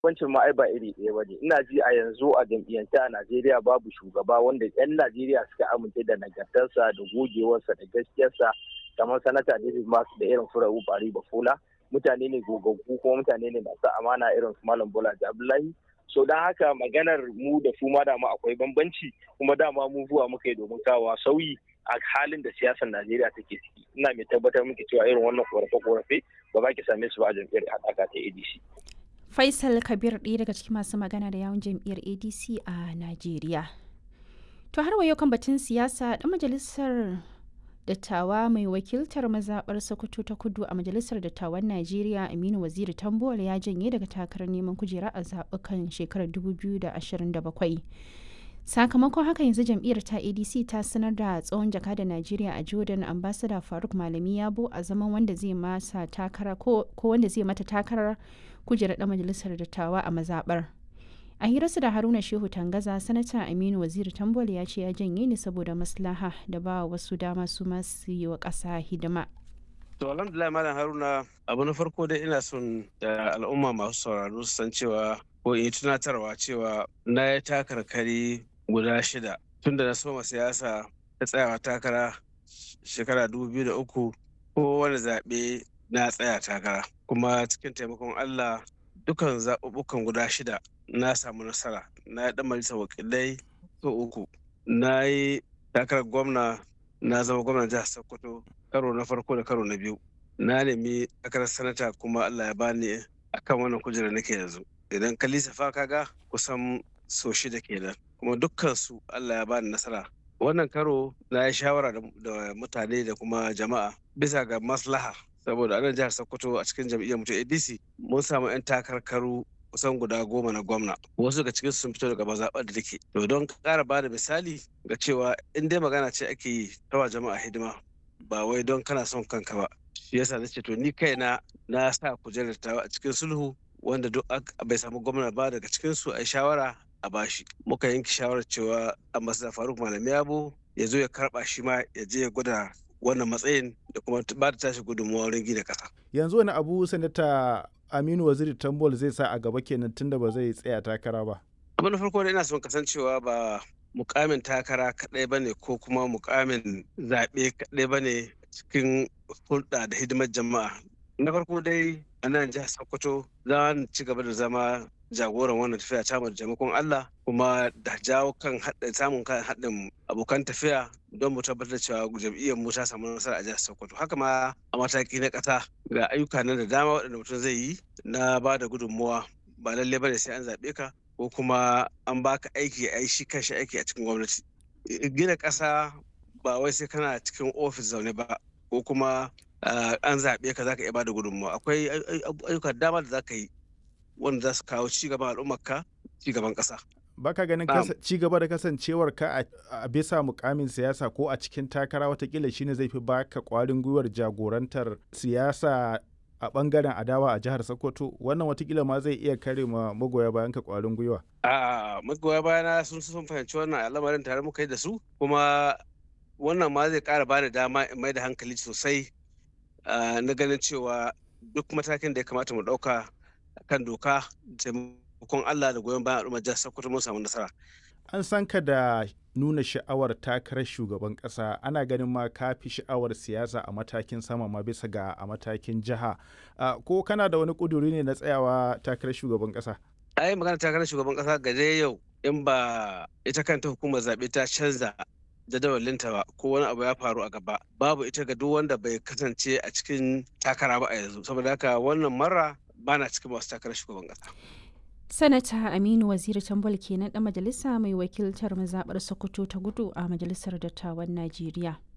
Wancin ma ai ba iri ɗaya ba ne. Ina ji a yanzu a jam'iyyance a Najeriya babu shugaba wanda 'yan Najeriya suka amince da nagartarsa da gogewarsa da gaskiyarsa kamar sanata David Mark da irin Furawu Bari Bafola. Mutane ne gogaggu kuma mutane ne masu amana irin su Malam Bola Abdullahi. So don haka maganar mu da su ma dama akwai bambanci kuma dama mu zuwa muka yi domin kawo sauyi a halin da siyasar Najeriya take ciki. Ina mai tabbatar muke cewa irin wannan korafe-korafe ba za ki same su ba a jam'iyyar haɗaka ta ADC. Faisal Kabir ɗaya daga cikin masu magana da yawun jam'iyyar ADC a Najeriya. To har wayo kan batun siyasa ɗan majalisar dattawa mai wakiltar mazaɓar Sokoto ta kudu a majalisar dattawan Najeriya Aminu Waziri Tambuwal ya janye daga takarar neman kujera a zaɓukan shekarar 2027. sakamakon haka yanzu jam'iyyar ta adc ta sanar da tsohon jaka da najeriya a jordan ambassador faruk malami yabo a zaman wanda zai masa takara ko wanda zai mata takarar kujerar da majalisar dattawa a mazabar a hirarsa da haruna shehu tangaza sanata aminu waziri tambol ya ce ya janye ne saboda maslaha da ba wasu dama su masu yi wa ƙasa hidima To alhamdulillah malam Haruna abu na farko dai ina son da al'umma masu sauraro su san cewa ko in tunatarwa cewa na ya takarkari guda shida tun da na soma siyasa ta tsayawa takara shekara uku ko wani zaɓe na tsaya takara kuma cikin taimakon Allah dukan zaɓuɓɓukan guda shida na samu nasara na yi ɗan majalisar wakilai so uku na yi takarar gwamna na zama gwamnan jihar Sokoto karo na farko da karo na biyu na nemi takarar sanata kuma Allah ya bani akan wannan kujera nake yanzu idan ka lissafa kaga kusan so shida kenan kuma dukkan su Allah ya bani nasara wannan karo na yi shawara da mutane da kuma jama'a bisa ga maslaha saboda anan jihar Sokoto a cikin jam'iyyar mutum ADC mun samu 'yan takarkaru kusan guda goma na gwamna wasu daga cikin sun fito daga mazaɓar da take to don ƙara bada misali ga cewa in dai magana ce ake yi ta jama'a hidima ba wai don kana son kanka ba shi yasa na ce to ni kaina na sa kujerar ta a cikin sulhu wanda duk bai samu gwamna ba daga cikin su a shawara a bashi muka yanke shawarar cewa ambassador faruk malami yabo ya zo ya karba shi ma ya je ya gwada wannan matsayin da kuma ba da tashi gudunmawa wurin gina kasa yanzu wani abu sanata aminu waziri tambol zai sa a gaba kenan tunda ba zai tsaya takara ba abu na farko da ina son kasancewa ba mukamin takara kaɗai ba ne ko kuma mukamin zaɓe kaɗai ba ne cikin hulɗa da hidimar jama'a na farko dai a nan jihar sokoto za mu ci gaba da zama jagoran wannan tafiya ta da taimakon Allah kuma da jawo kan samun kan haɗin abokan tafiya don mu tabbatar cewa jam'iyyar mu ta samu nasara a jihar Sokoto haka ma a mataki na ƙasa ga ayyuka nan da dama waɗanda mutum zai yi na ba da gudunmuwa ba lalle bane sai an zaɓe ka ko kuma an baka aiki a shi kanshi aiki a cikin gwamnati gina ƙasa ba wai sai kana cikin ofis zaune ba ko kuma an zaɓe ka zaka iya ba da gudunmuwa akwai ayyuka dama da zaka yi wanda za su kawo cigaban al'ummarka cigaban ƙasa. Baka ganin ci gaba da kasancewar ka a bisa mukamin siyasa ko a cikin takara watakila shine zai fi baka kwarin gwiwar jagorantar siyasa a bangaren adawa a jihar Sokoto wannan watakila ma zai iya kare ma magoya bayan ka kwarin gwiwa. A magoya bayana sun sun fahimci wannan al'amarin tare muka yi da su kuma wannan ma zai kara bada dama in mai da hankali sosai na ganin cewa duk matakin da ya kamata mu ɗauka kan doka taimakon Allah da goyon bayan al'ummar jihar Sokoto mun samu nasara. An san ka da nuna sha'awar takarar shugaban ƙasa ana ganin ma ka fi sha'awar siyasa a matakin sama ma bisa ga a matakin jiha. Ko kana da wani ƙuduri ne na tsayawa takarar shugaban ƙasa? Ai magana takarar shugaban ƙasa ga dai yau in ba ita kanta hukumar zaɓe ta canza jadawalinta ba ko wani abu ya faru a gaba babu ita ga duk wanda bai kasance a cikin takara ba a yanzu saboda haka wannan mara bana cikin masu takarar shugaban kasa. Sanata Aminu Waziri Tambol kenan ɗan majalisa mai wakiltar mazaɓar Sokoto ta gudu a Majalisar Dattawan Najeriya.